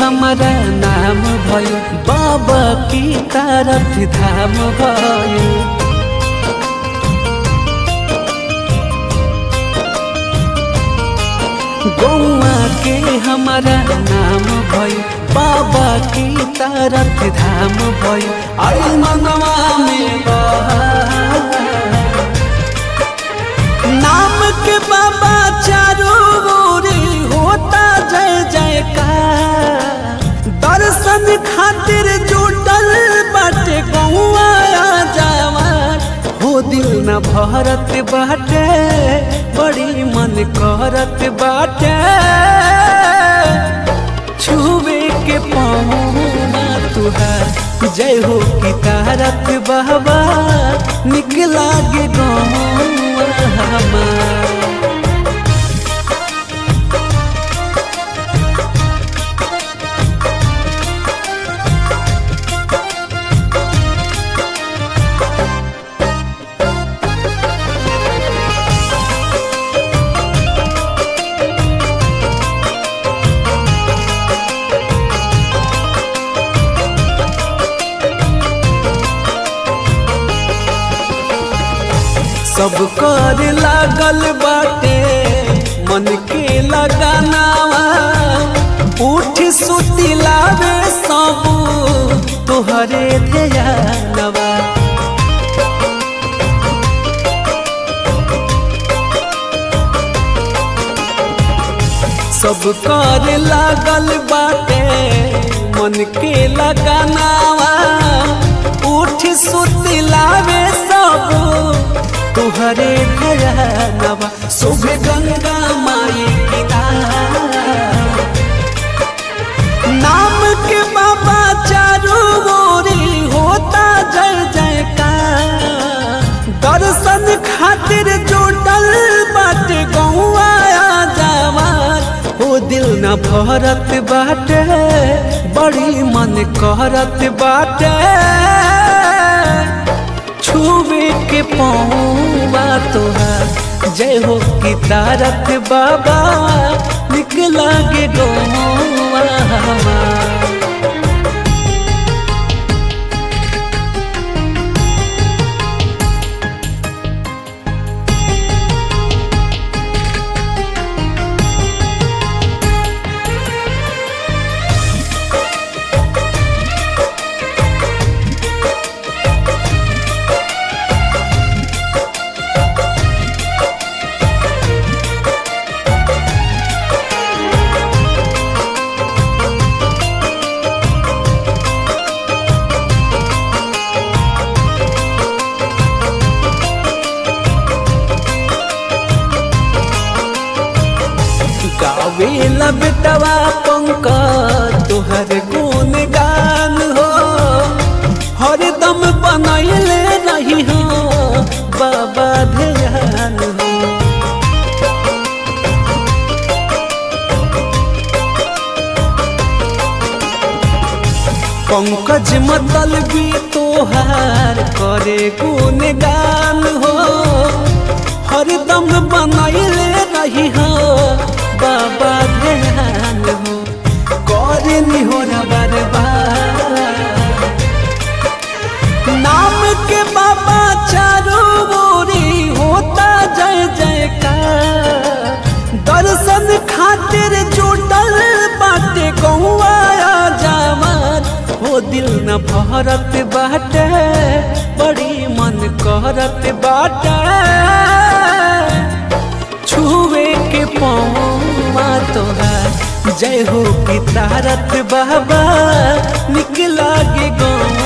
हमारा नाम भयो बाबा की तारथ धाम भयो गौआ के हमारा नाम भयो बाबा की तारथ धाम भयो आई मनवा में बहार नाम के बाबा चारों ओर होता जय जयकार दर्शन खातिर जुटल बाटे गौआ जवान हो दिल न भरत बाटे बड़ी मन करत बाटे छुवे के पौना तुहार जय हो की तारक बाबा निकला गे गौआ हमार सब कर लागल बाटे मन के लगानावा उठ सुती लावे सब तोहरे ध्यानवा सब कर लागल बाटे मन के लगानावा उठ सुती लावे सब तुहरे भयानवा शुभ गंगा माई की नाम के बाबा चारू ओरी होता जय जयकार दर्शन खातिर जुटल बाटे गौआ जवान हो दिल न भरत बाटे बड़ी मन करत बाटे छुवे के पौवा तोहार जय हो की तारक बाबा निकला गे गौवा हमार गावेला बेटवा पंक तोहर गुण गान हो हरदम बनैले रही हो बाबा ध्यान हो पंकज मतलबी तोहार करे गुण गान हो हरदम बनैले रही हो बाबा ध्यान हो करे हो न बर्बाद नाम के बाबा चारों ओरी होता जय जयकार दर्शन खातिर जुटल बाटे गौआ जवान हो दिल न भरत बाटे बड़ी मन करत बाटे छुए के पौवा तोहार जय हो की तारक बाबा निकला गे गौ